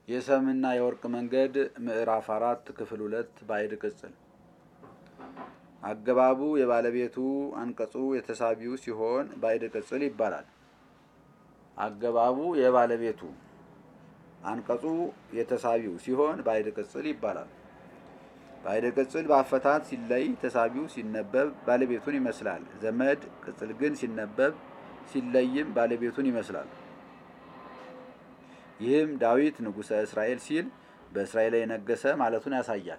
የሰምና የወርቅ መንገድ ምዕራፍ አራት ክፍል ሁለት ባዕድ ቅጽል አገባቡ የባለቤቱ አንቀጹ የተሳቢው ሲሆን ባዕድ ቅጽል ይባላል። አገባቡ የባለቤቱ አንቀጹ የተሳቢው ሲሆን ባዕድ ቅጽል ይባላል። ባዕድ ቅጽል በአፈታት ሲለይ ተሳቢው ሲነበብ ባለቤቱን ይመስላል። ዘመድ ቅጽል ግን ሲነበብ ሲለይም ባለቤቱን ይመስላል። ይህም ዳዊት ንጉሠ እስራኤል ሲል በእስራኤል ላይ የነገሰ ማለቱን ያሳያል።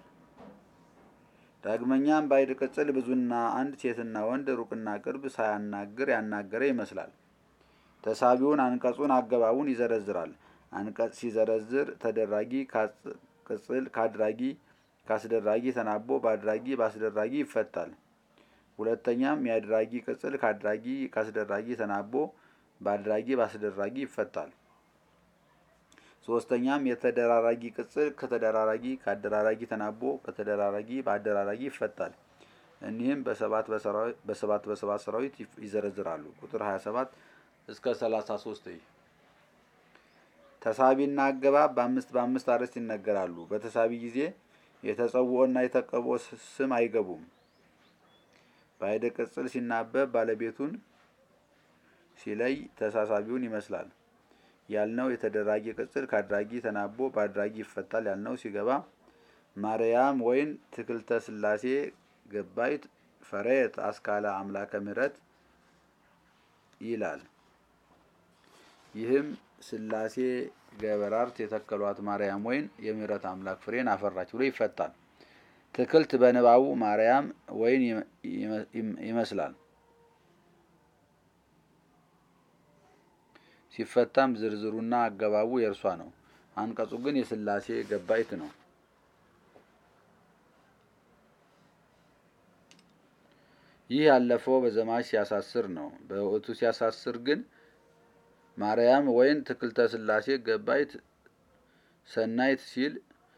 ዳግመኛም ባዕድ ቅጽል ብዙና አንድ ሴትና ወንድ ሩቅና ቅርብ ሳያናግር ያናገረ ይመስላል። ተሳቢውን አንቀጹን አገባቡን ይዘረዝራል። አንቀጽ ሲዘረዝር ተደራጊ ቅጽል ከአድራጊ ከአስደራጊ ተናቦ በአድራጊ በአስደራጊ ይፈታል። ሁለተኛም የአድራጊ ቅጽል ከአድራጊ ከአስደራጊ ተናቦ በአድራጊ በአስደራጊ ይፈታል። ሶስተኛም የተደራራጊ ቅጽል ከተደራራጊ ከአደራራጊ ተናቦ ከተደራራጊ በአደራራጊ ይፈታል። እኒህም በሰባት በሰባት በሰባት ሰራዊት ይዘረዝራሉ። ቁጥር 27 እስከ 33 ተሳቢና አገባብ በአምስት በአምስት አርዕስት ይነገራሉ። በተሳቢ ጊዜ የተጸውዖና የተቀቦ ስም አይገቡም። ባዕድ ቅጽል ሲናበብ ባለቤቱን ሲለይ ተሳሳቢውን ይመስላል ያልነው የተደራጊ ቅጽል ከአድራጊ ተናቦ በአድራጊ ይፈታል ያልነው ሲገባ ማርያም ወይን ትክልተ ሥላሴ ገባይት ፈረየት አስካለ አምላከ ምሕረት ይላል። ይህም ሥላሴ ገበራርት የተከሏት ማርያም ወይን የምሕረት አምላክ ፍሬን አፈራች ብሎ ይፈታል። ትክልት በንባቡ ማርያም ወይን ይመስላል። ሲፈታም ዝርዝሩና አገባቡ የእርሷ ነው። አንቀጹ ግን የሥላሴ ገባይት ነው። ይህ ያለፈው በዘማች ሲያሳስር ነው። በወቅቱ ሲያሳስር ግን ማርያም ወይን ትክልተ ሥላሴ ገባይት ሰናይት ሲል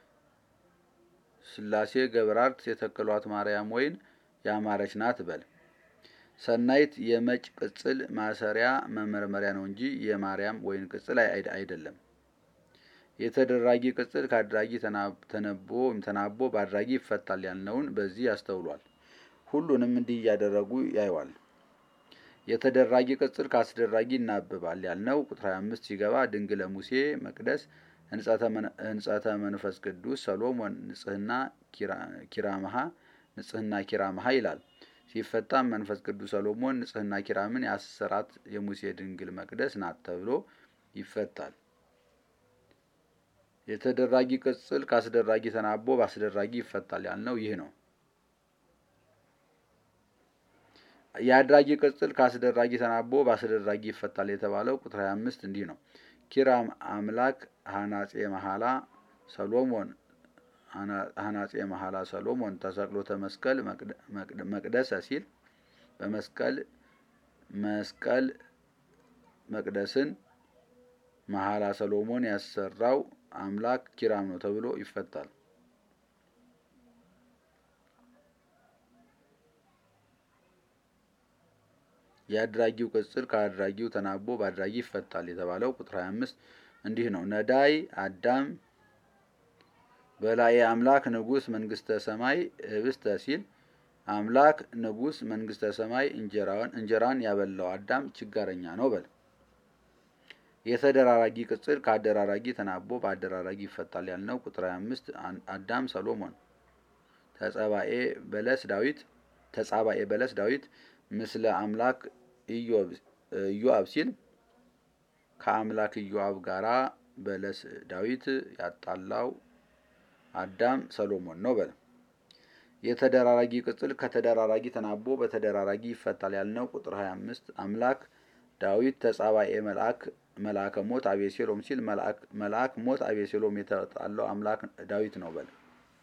ሥላሴ ገብራርት የተከሏት ማርያም ወይን ያማረች ናት በል። ሰናይት የመጭ ቅጽል ማሰሪያ መመርመሪያ ነው እንጂ የማርያም ወይን ቅጽል አይደለም። የተደራጊ ቅጽል ከአድራጊ ተነቦ ተናቦ በአድራጊ ይፈታል ያልነውን በዚህ ያስተውሏል። ሁሉንም እንዲህ እያደረጉ ያየዋል። የተደራጊ ቅጽል ከአስደራጊ ይናበባል ያልነው ቁጥር 25 ሲገባ ድንግለ ሙሴ መቅደስ ህንጸተ መንፈስ ቅዱስ ሰሎሞን ንጽህና ኪራመሃ ንጽህና ኪራመሃ ይላል። ሲፈታም መንፈስ ቅዱስ ሰሎሞን ንጽህና ኪራምን ያሰራት የሙሴ ድንግል መቅደስ ናት ተብሎ ይፈታል። የተደራጊ ቅጽል ከአስደራጊ ተናቦ በአስደራጊ ይፈታል ያልነው ይህ ነው። የአድራጊ ቅጽል ከአስደራጊ ተናቦ በአስደራጊ ይፈታል የተባለው ቁጥር 25 እንዲህ ነው። ኪራም አምላክ ሀናጼ መሐላ ሰሎሞን ሀናጼ መሐላ ሰሎሞን ተሰቅሎተ መስቀል መቅደሰ ሲል በመስቀል መስቀል መቅደስን መሐላ ሰሎሞን ያሰራው አምላክ ኪራም ነው ተብሎ ይፈታል። የአድራጊው ቅጽል ከአድራጊው ተናቦ በአድራጊ ይፈታል የተባለው ቁጥር 25 እንዲህ ነው። ነዳይ አዳም በላይ አምላክ ንጉሥ መንግስተ ሰማይ ህብስተ ሲል አምላክ ንጉሥ መንግስተ ሰማይ እንጀራን እንጀራን ያበላው አዳም ችጋረኛ ነው በል። የተደራራጊ ቅጽል ከአደራራጊ ተናቦ በአደራራጊ ይፈታል ያልነው ቁጥር 25 አዳም ሰሎሞን ተጸባኤ በለስ ዳዊት ተጻባኤ በለስ ዳዊት ምስለ አምላክ ኢዮአብ ሲል ከአምላክ ኢዮአብ ጋራ በለስ ዳዊት ያጣላው አዳም ሰሎሞን ነው በል። የተደራራጊ ቅጽል ከተደራራጊ ተናቦ በተደራራጊ ይፈታል ያልነው ቁጥር 25 አምላክ ዳዊት ተጻባኤ መልአክ መልአከ ሞት አቤሴሎም ሲል መልአክ ሞት አቤሴሎም የተጣላው አምላክ ዳዊት ነው በል።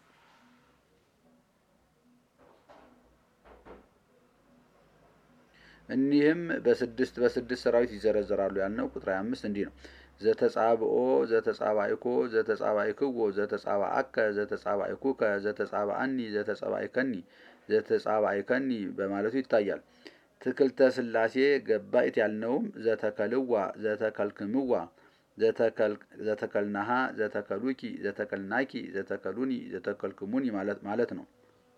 እኒህም በስድስት በስድስት ሰራዊት ይዘረዘራሉ ያልነው ቁጥር 25 እንዲህ ነው። ዘተጻብኦ ዘተጻባይኮ ዘተጻባይክዎ ዘተጻባአከ ዘተጻባይኩከ ዘተጻባአኒ ዘተጻባይከኒ ዘተጻባይከኒ በማለቱ ይታያል። ትክልተ ሥላሴ ገባይት ያልነውም ዘተከልዋ ዘተከልክምዋ ዘተከልናሃ ዘተከሉኪ ዘተከልናኪ ዘተከሉኒ ዘተከልክሙኒ ማለት ነው።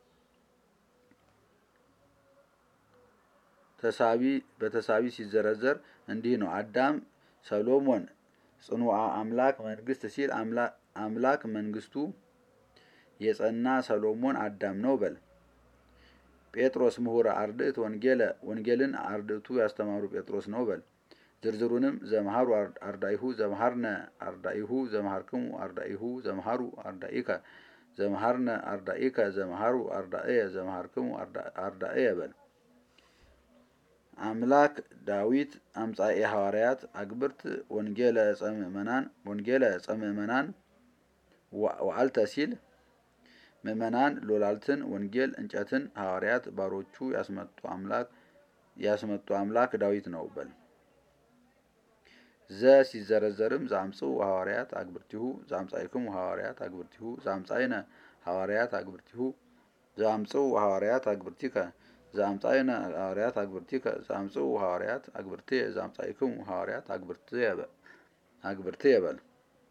ተሳቢ በተሳቢ ሲዘረዘር እንዲህ ነው። አዳም ሰሎሞን ጽኑዓ አምላክ መንግስት ሲል አምላክ መንግስቱ የጸና ሰሎሞን አዳም ነው በል። ጴጥሮስ ምሁረ አርድእት ወንጌለ ወንጌልን አርድእቱ ያስተማሩ ጴጥሮስ ነው በል። ዝርዝሩንም ዘመሃሩ አርዳኢሁ ዘመሃርነ አርዳኢሁ ዘመሃርክሙ አርዳኢሁ ዘመሃሩ አርዳኢከ ዘመሃርነ አርዳኢከ ዘመሃሩ አርዳእየ ዘመሃርክሙ አርዳእየ በል። አምላክ ዳዊት አምጻኤ ሐዋርያት አግብርት ወንጌለ ጸምእመናን ወንጌለ ጸምእመናን ወአልተ ሲል ምእመናን ሎላልትን ወንጌል እንጨትን ሐዋርያት ባሮቹ ያስመጡ አምላክ ያስመጡ አምላክ ዳዊት ነው በል። ዘ ሲዘረዘርም ዛምጽኡ ሐዋርያት አግብርቲሁ ዛምጻይክሙ ሐዋርያት አግብርቲሁ ዛምጻይነ ሐዋርያት አግብርቲሁ ዛምጽኡ ሐዋርያት አግብርቲከ ዛምጻይነ ሐዋርያት አግብርቲከ ዛምጽኡ ሐዋርያት አግብርትየ ዛምጻይክሙ ሐዋርያት አግብርትየ በል።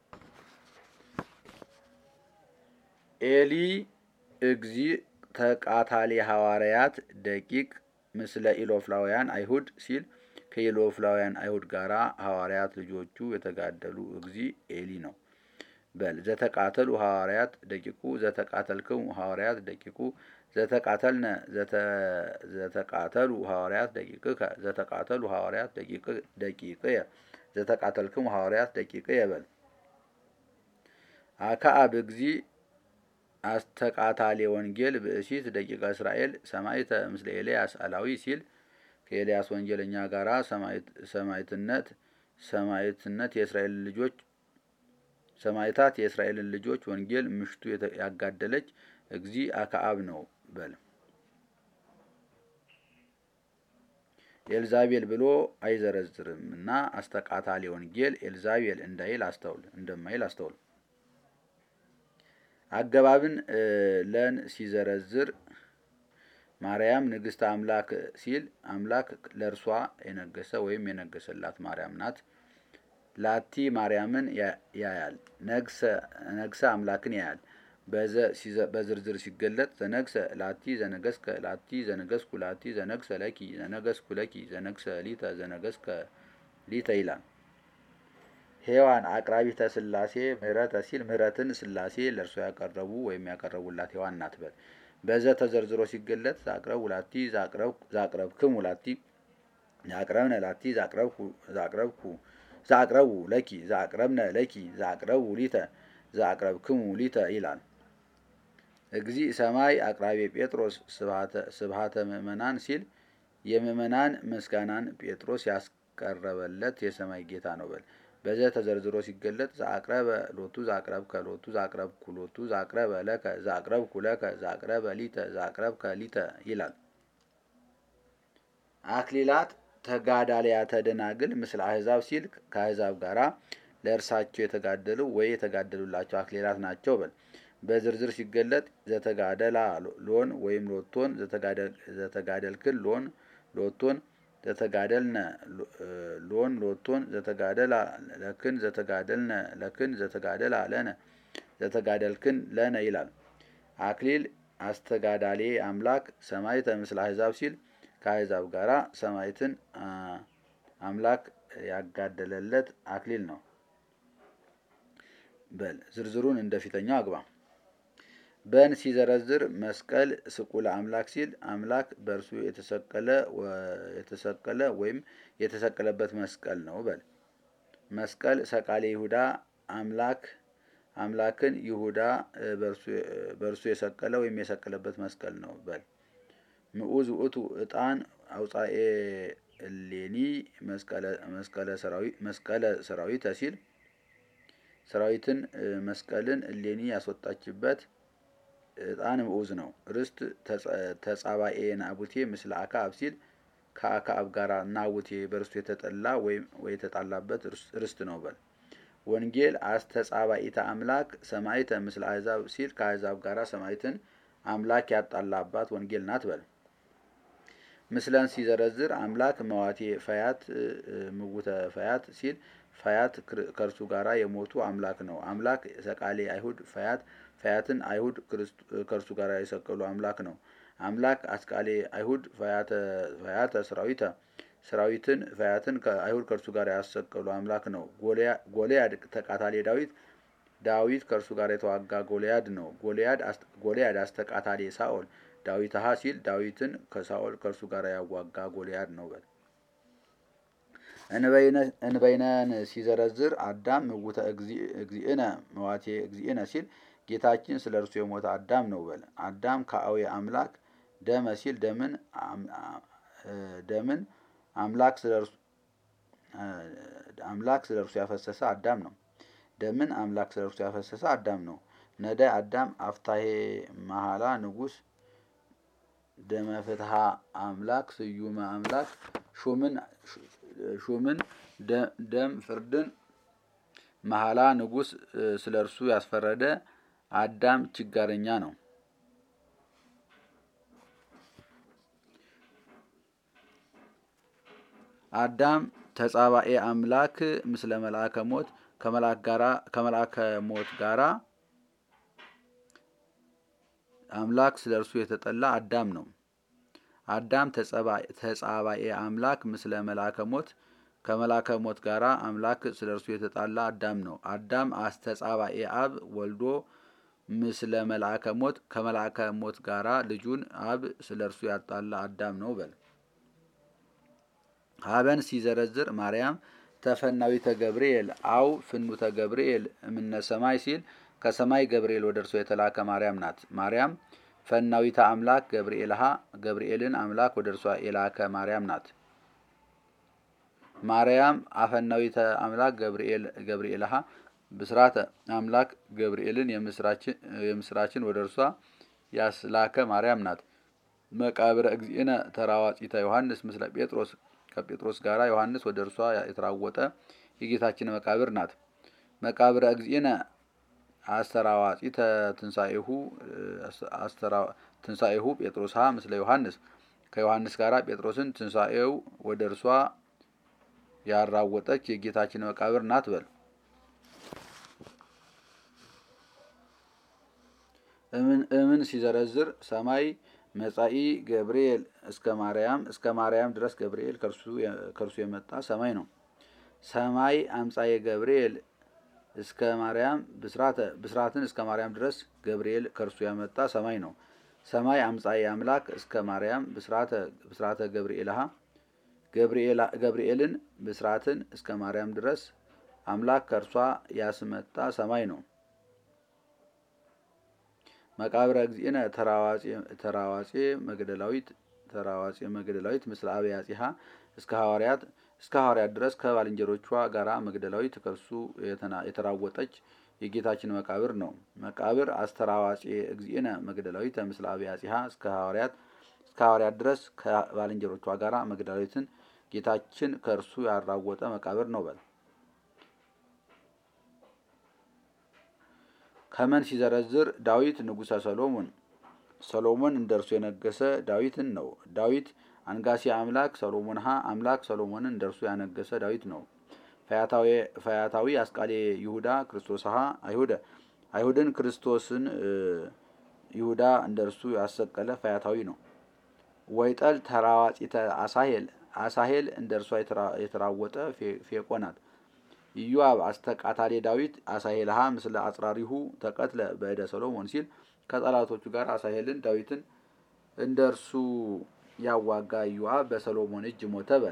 ኤሊ እግዚ ተቃታሊ ሐዋርያት ደቂቅ ምስለ ኢሎፍላውያን አይሁድ ሲል ከኢሎፍላውያን አይሁድ ጋራ ሐዋርያት ልጆቹ የተጋደሉ እግዚ ኤሊ ነው በል። ዘተቃተሉ ሐዋርያት ደቂቁ ዘተቃተልክሙ ሐዋርያት ደቂቁ ዘተቃተልነ ዘተቃተሉ ሐዋርያት ደቂቅከ ዘተቃተሉ ሐዋርያት ደቂቅየ ዘተቃተልክሙ ሐዋርያት ደቂቅየ በል። አክዓብ እግዚ አስተቃታሌ ወንጌል ብእሲት ደቂቀ እስራኤል ሰማይተ ምስለ ኤልያስ አላዊ ሲል ከኤልያስ ወንጌለኛ ጋራ ሰማይትነት ሰማይትነት የእስራኤል ልጆች ሰማይታት የእስራኤልን ልጆች ወንጌል ምሽቱ ያጋደለች እግዚ አክዓብ ነው በል። ኤልዛቤል ብሎ አይዘረዝርም እና አስተቃታሌ ወንጌል ኤልዛቤል እንዳይል አስተውል እንደማይል አስተውል። አገባብን ለን ሲዘረዝር ማርያም ንግስተ አምላክ ሲል አምላክ ለእርሷ የነገሰ ወይም የነገሰላት ማርያም ናት። ላቲ ማርያምን ያያል፣ ነግሰ አምላክን ያያል። በዝርዝር ሲገለጥ ዘነግሰ ላቲ ዘነገስከ ላቲ ዘነገስኩ ላቲ ዘነግሰ ለኪ ዘነገስኩ ለኪ ዘነግሰ ሊተ ዘነገስከ ሊተ ይላል። ሔዋን አቅራቢተ ሥላሴ ምህረተ ሲል ምህረትን ሥላሴ ለእርሷ ያቀረቡ ወይም ያቀረቡላት ሔዋን ናት በል። በዘ ተዘርዝሮ ሲገለጥ ዛቅረቡ ላቲ ዛቅረብክሙ ላቲ ዛቅረብነ ላቲ ዛቅረብኩ ዛቅረቡ ለኪ ዛቅረብነ ለኪ ዛቅረቡ ሊተ ዛቅረብክሙ ሊተ ይላል። እግዚ ሰማይ አቅራቢ ጴጥሮስ ስብሃተ ምእመናን ሲል የምእመናን ምስጋናን ጴጥሮስ ያስቀረበለት የሰማይ ጌታ ነው በል። በዘ ተዘርዝሮ ሲገለጥ ዛቅረበ ሎቱ ዛቅረብከ ሎቱ ዛቅረብኩ ሎቱ ዛቅረበ ለከ ዛቅረብኩ ለከ ዛቅረበ ሊተ ዛቅረብከ ሊተ ይላል። አክሊላት ተጋዳሊያተ ደናግል ምስለ አሕዛብ ሲል ከአሕዛብ ጋራ ለእርሳቸው የተጋደሉ ወይ የተጋደሉላቸው አክሊላት ናቸው በል። በዝርዝር ሲገለጥ ዘተጋደላ ሎን ወይም ሎቶን ዘተጋደልክን ሎን ሎቶን ዘተጋደልነ ሎን ሎቶን ዘተጋደላ ለክን ዘተጋደልነ ለክን ዘተጋደላ ለነ ዘተጋደልክን ለነ ይላል። አክሊል አስተጋዳሌ አምላክ ሰማይተ ምስለ አሕዛብ ሲል ከአሕዛብ ጋራ ሰማይትን አምላክ ያጋደለለት አክሊል ነው በል። ዝርዝሩን እንደፊተኛው አግባ። በን ሲዘረዝር መስቀል ስቁለ አምላክ ሲል አምላክ በእርሱ የተሰቀለ የተሰቀለ ወይም የተሰቀለበት መስቀል ነው በል። መስቀል ሰቃሌ ይሁዳ አምላክ አምላክን ይሁዳ በእርሱ የሰቀለ ወይም የሰቀለበት መስቀል ነው በል። ምዑዝ ውእቱ ዕጣን አውፃኤ እሌኒ መስቀለ ሰራዊተ ሲል ሰራዊትን መስቀልን እሌኒ ያስወጣችበት ዕጣን ምዑዝ ነው። ርስት ተጻባኤ ናቡቴ ምስለ አክዓብ ሲል ከአክዓብ ጋር ናቡቴ በርስቱ የተጠላ ወይም የተጣላበት ርስት ነው በል። ወንጌል አስተጻባኢተ አምላክ ሰማይተ ምስለ አሕዛብ ሲል ከአሕዛብ ጋር ሰማይትን አምላክ ያጣላባት ወንጌል ናት በል። ምስለን ሲዘረዝር አምላክ መዋቴ ፈያት ምውተ ፈያት ሲል ፈያት ከእርሱ ጋራ የሞቱ አምላክ ነው። አምላክ ሰቃሌ አይሁድ ፈያት ፈያትን አይሁድ ከእርሱ ጋር የሰቀሉ አምላክ ነው። አምላክ አስቃሌ አይሁድ ፈያተ ሰራዊተ ሰራዊትን ፈያትን አይሁድ ከእርሱ ጋር ያሰቀሉ አምላክ ነው። ጎልያድ ተቃታሌ ዳዊት ዳዊት ከእርሱ ጋር የተዋጋ ጎልያድ ነው። ጎልያድ አስተቃታሌ ሳኦል ዳዊት ሀ ሲል ዳዊትን ከሳኦል ከእርሱ ጋር ያዋጋ ጎልያድ ነው። በል እንበይነን ሲዘረዝር አዳም ምውተ እግዚእነ መዋቴ እግዚእነ ሲል ጌታችን ስለ እርሱ የሞተ አዳም ነው። በል አዳም ከአዊ አምላክ ደመ ሲል ደምን ደምን አምላክ ስለ እርሱ አምላክ ስለ እርሱ ያፈሰሰ አዳም ነው። ደምን አምላክ ስለ እርሱ ያፈሰሰ አዳም ነው። ነዳይ አዳም አፍታሄ መሐላ ንጉስ ደመ ፍትሃ አምላክ ስዩመ አምላክ ሹምን ሹምን ደም ፍርድን መሐላ ንጉስ ስለ እርሱ ያስፈረደ አዳም ችጋረኛ ነው። አዳም ተጻባኤ አምላክ ምስለ መልአከ ሞት ከመልአከ ሞት ጋራ አምላክ ስለ እርሱ የተጠላ አዳም ነው። አዳም ተጻባኤ አምላክ ምስለ መልአከ ሞት ከመልአከ ሞት ጋራ አምላክ ስለ እርሱ የተጣላ አዳም ነው። አዳም አስተጻባኤ አብ ወልዶ ምስለ መልአከ ሞት ከመልአከ ሞት ጋራ ልጁን አብ ስለ እርሱ ያጣላ አዳም ነው። በል ሀበን ሲዘረዝር ማርያም ተፈናዊተ ገብርኤል አው ፍኑተ ገብርኤል እምነ ሰማይ ሲል ከሰማይ ገብርኤል ወደ እርሷ የተላከ ማርያም ናት። ማርያም ፈናዊተ አምላክ ገብርኤልሃ ገብርኤልን አምላክ ወደ እርሷ የላከ ማርያም ናት። ማርያም አፈናዊተ አምላክ ገብርኤል ገብርኤልሃ ብስራተ አምላክ ገብርኤልን የምስራችን ወደ እርሷ ያስላከ ማርያም ናት። መቃብረ እግዚእነ ተራዋጺተ ዮሐንስ ምስለ ጴጥሮስ ከጴጥሮስ ጋር ዮሐንስ ወደ እርሷ የተራወጠ የጌታችን መቃብር ናት። መቃብረ እግዚእነ አስተራዋጺተ ትንሣኤሁ ትንሣኤሁ ጴጥሮስ ምስለ ዮሐንስ ከዮሐንስ ጋር ጴጥሮስን ትንሣኤው ወደ እርሷ ያራወጠች የጌታችን መቃብር ናት። በል እምን ሲዘረዝር ሰማይ መጻኢ ገብርኤል እስከ ማርያም እስከ ማርያም ድረስ ገብርኤል ከእርሱ የመጣ ሰማይ ነው። ሰማይ አምጻዬ ገብርኤል እስከ ማርያም ብስራተ ብስራትን እስከ ማርያም ድረስ ገብርኤል ከእርሱ ያመጣ ሰማይ ነው። ሰማይ አምጻዬ አምላክ እስከ ማርያም ብስራተ ብስራተ ገብርኤልሃ ገብርኤልን ብስራትን እስከ ማርያም ድረስ አምላክ ከእርሷ ያስመጣ ሰማይ ነው። መቃብረ እግዚእነ ተራዋጼ መግደላዊት ተራዋጼ መግደላዊት ምስለ አብያጺሃ እስከ ሐዋርያት እስከ ሐዋርያት ድረስ ከባልንጀሮቿ ጋራ መግደላዊት ከእርሱ የተራወጠች የጌታችን መቃብር ነው። መቃብር አስተራዋጼ እግዚእነ መግደላዊት ምስለ አብያጺሃ እስከ ሐዋርያት እስከ ሐዋርያት ድረስ ከባልንጀሮቿ ጋራ መግደላዊትን ጌታችን ከእርሱ ያራወጠ መቃብር ነው። በል ከመን ሲዘረዝር ዳዊት ንጉሠ ሰሎሞን ሰሎሞን እንደ እርሱ የነገሰ ዳዊትን ነው። ዳዊት አንጋሲ አምላክ ሰሎሞን ሀ አምላክ ሰሎሞንን እንደ እርሱ ያነገሰ ዳዊት ነው። ፈያታዊ አስቃሌ ይሁዳ ክርስቶስ ሀ አይሁደ አይሁድን ክርስቶስን ይሁዳ እንደ እርሱ ያሰቀለ ፈያታዊ ነው። ወይጠል ተራዋጺተ አሳሄል አሳሄል እንደ እርሷ የተራወጠ ፌቆ ናት። ኢዮአብ አስተቃታሌ ዳዊት አሳሄልሃ ምስለ አጽራሪሁ ተቀትለ በእደ ሰሎሞን ሲል ከጠላቶቹ ጋር አሳሄልን ዳዊትን እንደ እርሱ ያዋጋ ኢዮአብ በሰሎሞን እጅ ሞተ። በል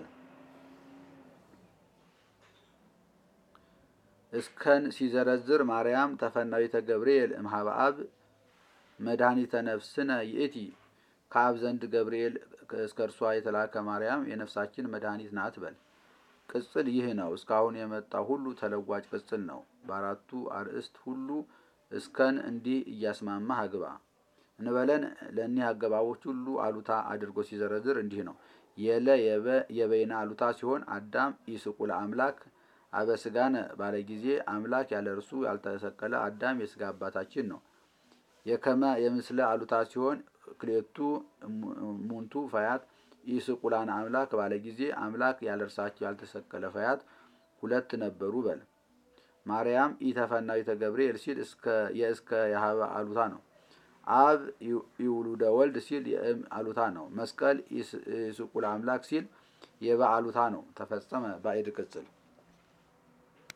እስከን ሲዘረዝር ማርያም ተፈናዊተ ገብርኤል እምኀበ አብ መድኃኒተ ነፍስነ ይእቲ ከአብ ዘንድ ገብርኤል እስከ እርሷ የተላከ ማርያም የነፍሳችን መድኃኒት ናት። በል ቅጽል ይህ ነው። እስካሁን የመጣው ሁሉ ተለዋጭ ቅጽል ነው። በአራቱ አርእስት ሁሉ እስከን እንዲህ እያስማማህ አግባ እንበለን። ለእኒህ አገባቦች ሁሉ አሉታ አድርጎ ሲዘረዝር እንዲህ ነው። የለ የበይነ አሉታ ሲሆን አዳም ኢስቁለ አምላክ አበስጋነ ባለ ጊዜ አምላክ ያለ እርሱ ያልተሰቀለ አዳም የስጋ አባታችን ነው። የከመ የምስለ አሉታ ሲሆን ክሌቱ ሙንቱ ፈያት ኢስቁላን አምላክ ባለ ጊዜ አምላክ ያለ እርሳቸው ያልተሰቀለ ፈያት ሁለት ነበሩ በል። ማርያም ኢተፈናዊተ ገብርኤል ሲል የእስከ የሀበ አሉታ ነው። አብ ይውሉደ ወልድ ሲል የእም አሉታ ነው። መስቀል ይስቁል አምላክ ሲል የበ አሉታ ነው። ተፈጸመ ባዕድ ቅጽል